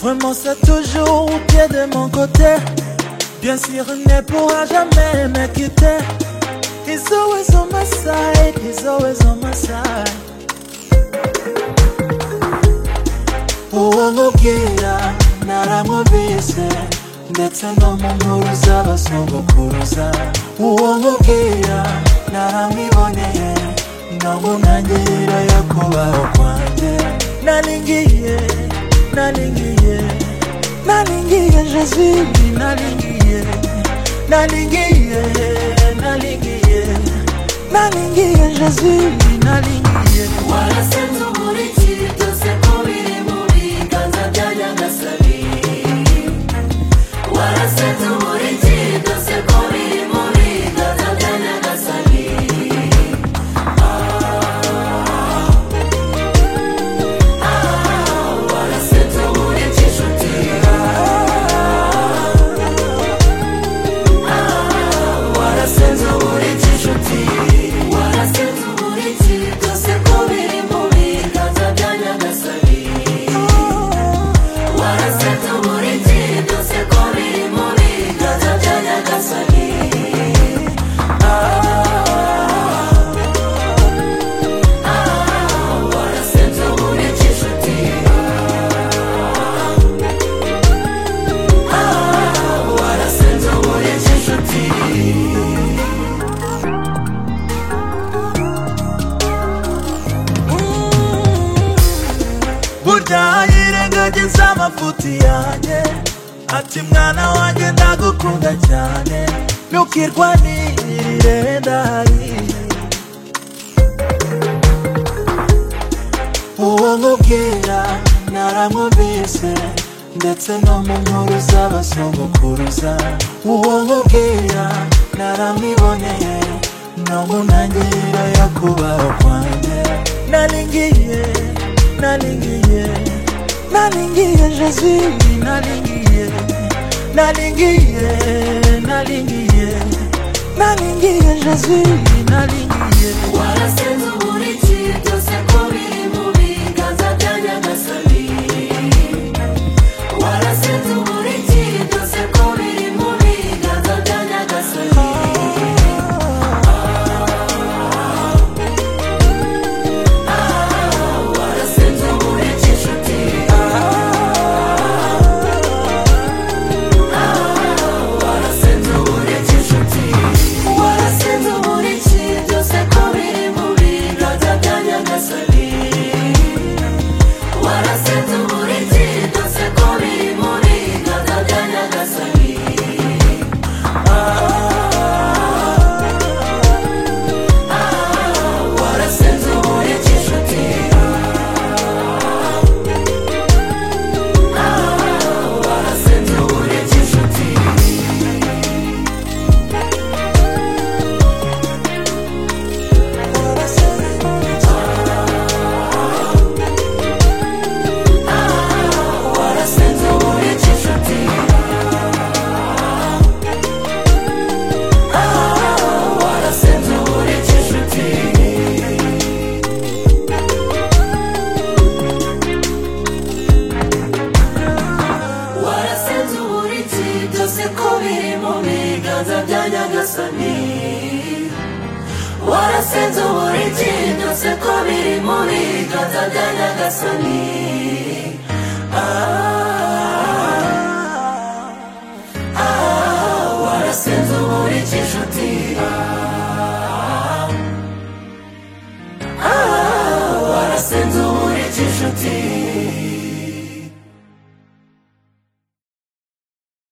Remonce toujours au pied de mon côté. Bien sûr, il ne pourra jamais me quitter. He's always on my side, he's always on my side. uwamubwira naramwumvise ndetse no mu nkuru z'abasogokuruza uwamubwira naramwiboneye no mu ntangiriro yo kubaho kwanjye naringiye naringiye naringiye jezili naringiye naringiye naringiye naringiye jezili naringiye warasenze umurikira byose ko biri mu biganza bya nyagasani warasenze umurikira byose ko biri mu biganza bya nyagasani Ah, ah, warasenze umurikira inshuti warasenze umurikira inshuti warasenze umurikira byose ko biri mu biganza bya nyagasani warasenze umurikira byose ko biri mu biganza bya nyagasani Ah, ah, warasenze umurikira inshuti Ah, warasenze umurikira inshuti utayirengagiza amafuti yanjye ati mwana wanjye ndagukunda cyane ntukirwanirire ndahari uwo nkubwira naramwumvise ndetse no mu nkuru z'abasogokuruza uwo nkubwira naramwiboneye no mu ntangiriro yo kubaho kwanjye naringiye naringiye naringiye jezili naringiye naringiye naringiye naringiye jezili naringiye warasenze umurikira byose ko biri mu biganza bya nyagasani warasenze umurikira byose ko biri mu biganza bya nyagasani Ah, warasenze umurikira inshuti Ah, warasenze umurikira inshuti warasenze umurikira byose ko biri mu biganza bya nyagasani warasenze umurikira byose ko biri mu biganza bya nyagasani warasenze umurikira inshuti warasenze umurikira inshuti warasenze umurikira inshuti warasenze umurikira inshuti warasenze umurikira byose ko biri mu biganza bya nyagasani warasenze umurikira byose ko biri mu biganza bya nyagasani warasenze umurikira inshuti warasenze umurikira inshuti